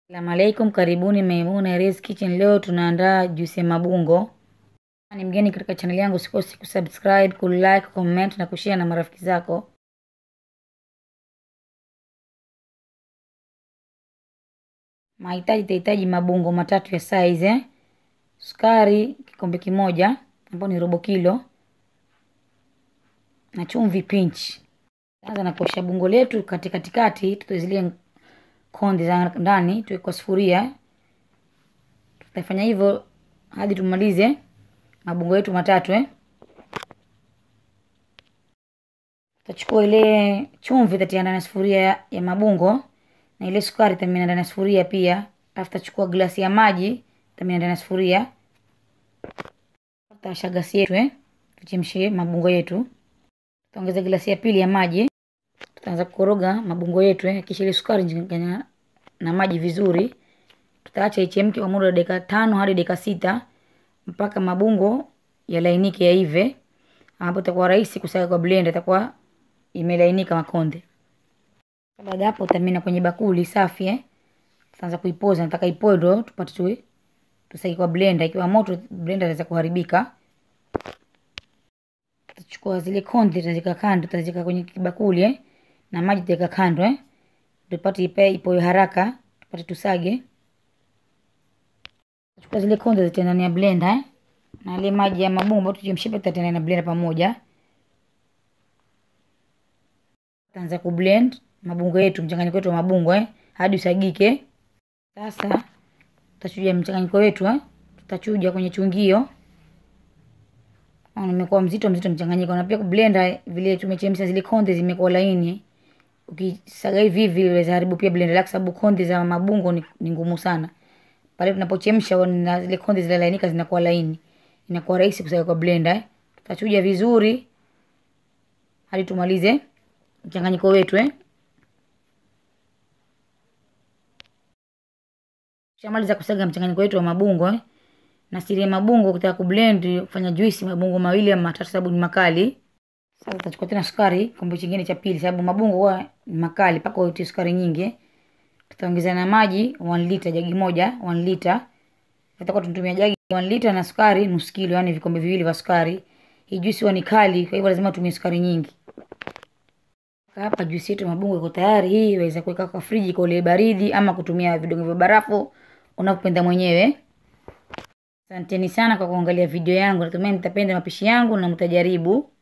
Salamu alaikum, karibuni Maimuna Erez Kitchen. Leo tunaandaa juisi ya mabungo. Ni mgeni katika chaneli yangu, usikose kusubscribe, kulike, comment na kushare na marafiki zako. Mahitaji, tahitaji mabungo matatu ya size eh? Sukari kikombe kimoja ambayo ni robo kilo na chumvi pinch. Anza na kuosha bungo letu kati katikati, tutoe zile konde za ndani, tuweke kwa sufuria. Tutafanya hivyo hadi tumalize mabungo yetu matatu eh. Tutachukua ile chumvi tutatia ndani ya sufuria ya, ya mabungo na ile sukari tutamimina ndani ya sufuria pia. Alafu tutachukua glasi ya maji tutamimina ndani ya sufuria. Tutawasha gasi yetu eh, tuchemshe mabungo yetu. Tutaongeza glasi ya pili ya maji. Tutaanza kukoroga mabungo yetu eh, kisha ile sukari changanya na maji vizuri. Tutaacha ichemke kwa muda wa dakika tano hadi dakika sita mpaka mabungo yalainike yaive. Hapo itakuwa rahisi kusaga kwa blender, itakuwa imelainika makonde. Baada hapo utamina kwenye bakuli safi eh. Tutaanza kuipoza, nataka ipoe ndo tupate tu tusage kwa blender. Ikiwa moto blender inaweza kuharibika. Tutachukua zile konde tutazika kando, tutazika kwenye kibakuli eh, na maji tutaweka kando eh, tupate ipe ipoe haraka, tupate tusage. Tutachukua zile konde zitatia ndani ya blender eh, na ile maji ya mabumba tuchemshe, tutatia ndani ya blender pamoja. Tutaanza kublend mabungo yetu, mchanganyiko wetu wa mabungo eh, hadi usagike. Sasa tutachuja mchanganyiko wetu eh, tutachuja kwenye chungio Nimekuwa mzito mzito mchanganyiko, na pia blender vile tumechemsha zile konde zimekuwa laini. Ukisaga hivi hivi inaweza haribu pia blender lako, sababu konde za mabungo ni, ni ngumu sana. Pale tunapochemsha na zile konde zile lainika zinakuwa laini, inakuwa rahisi kusaga kwa blender eh. Tutachuja vizuri hadi tumalize mchanganyiko wetu eh. Tushamaliza kusaga mchanganyiko wetu wa mabungo eh na siri ya mabungo kutaka kublend kufanya juisi mabungo mawili ama matatu, sababu ni makali. Sasa tutachukua tena sukari kikombe kingine cha pili, sababu mabungo huwa ni makali mpaka utie sukari nyingi. Tutaongeza na maji 1 liter, jagi moja 1 liter. Tutakuwa tunatumia jagi 1 liter na sukari nusu kilo, yani vikombe viwili vya sukari. Hii juisi huwa ni kali, kwa hivyo lazima tumie sukari nyingi. Hapa juisi yetu mabungo iko tayari. Hii waweza kuweka kwa friji kwa ile baridi, ama kutumia vidonge vya barafu unapopenda mwenyewe. Asanteni sana kwa kuangalia video yangu. Natumai mtapenda mapishi yangu na mtajaribu.